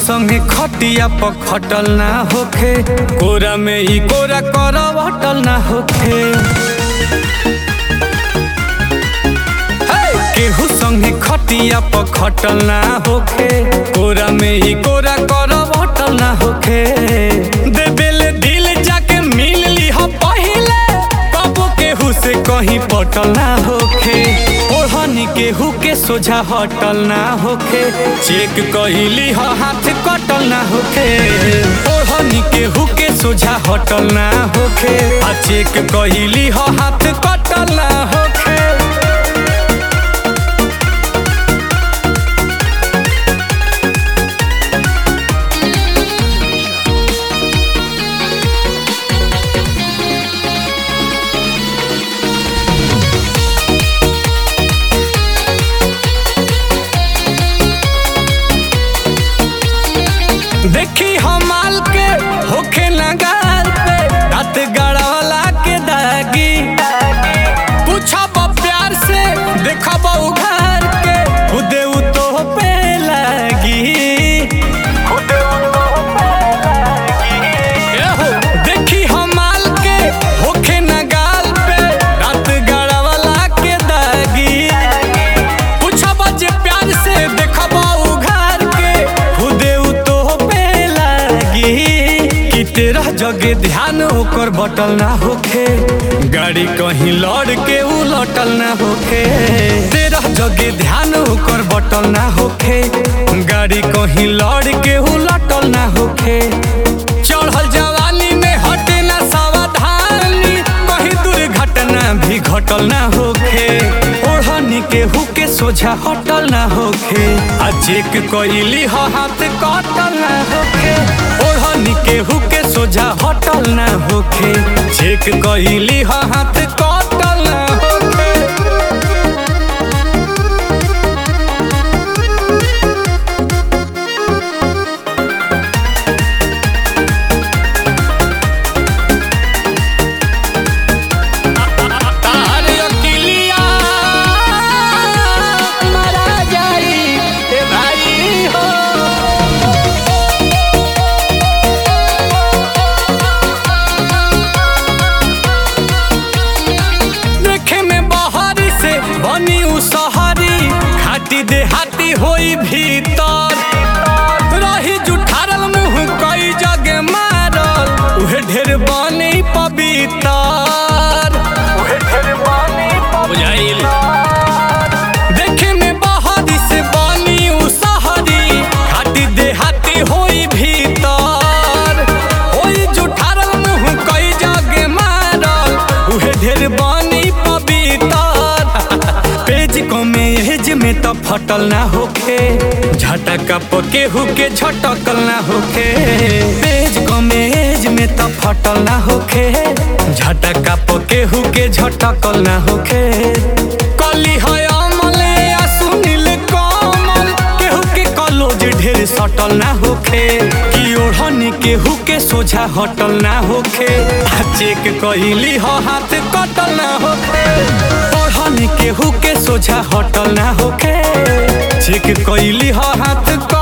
संगे खटिया पर खटल ना होखे कोरा में ई कोरा करवटल ना होखे हे! केहू संगे खटिया पर खटल ना होखे कोरा में ई कोरा करवटल ना होखे देबेले दिल जाके मिल ली हो पहिले कबो केहू से कहीं पटल ना होखे ओढ़नी केहू के सोझा हटल ना होखे चेक कहिली हो हाथ कटल ना होखे ओढ़नी केहू के सोझा हटल ना होखे आ चेक कहिली हो हाथ कटल ना होखे देखी हम माल के होखे नगार पे रात गड़वला के दागी पूछब प्यार से देखब उघार के खुदे उ तो पे लागी एहो, देखी हम माल के होखे नगाल पे रात गड़वला के दागी पूछब जे प्यार से देखब उघार के खुदे उ तो पे लागी कि तेरह जगे ध्यान ओकर बटल ना होखे गाड़ी कहीं लड़ के उ लटल ना होखे तेरह जगे ध्यान ओकर बटल ना होखे गाड़ी कहीं लड़ के उ लटल ना होखे चढ़ल जवानी में हटे ना सावधानी कहीं दुर्घटना भी घटल ना होखे ओढ़नी के हुके सोझा हटल ना होखे आ चेक कइली ह हाथ कटल ना होखे ओढ़नी के हुके सोझा हटल ना होखे चेक कइली ह हाथ कटल ना होखे तार अकिलिया मारा जाई ए भाई हो देखे में बहारी से बनी उ सहरी खाटी देहाती होई भीतर रही जुठारल मुंह कई जगे मारल उहे ढेर बनी पवितर बुझाइल देखे में बहारी से बनी उ सहरी खाटी देहाती होई भीतर होई जुठारल मुंह कई जगे मारल उहे ढेर बनी पवितर पेज कमे एज में तो फटल ना होखे झटका पके हुके झटकल ना होखे पेज कमे एज में तो फटल ना होखे झटका पके हुके झटकल ना होखे कली है अमल या सुनील कमल केहू के कलोज ढेर सटल ना होखे कि ओढ़नी केहू के सोझा हटल ना होखे आ चेक कइली ह हाथ कटल ना होखे ओढ़नी केहू के सोझा हटल ना होखे चेक कइली ह हाथ कटल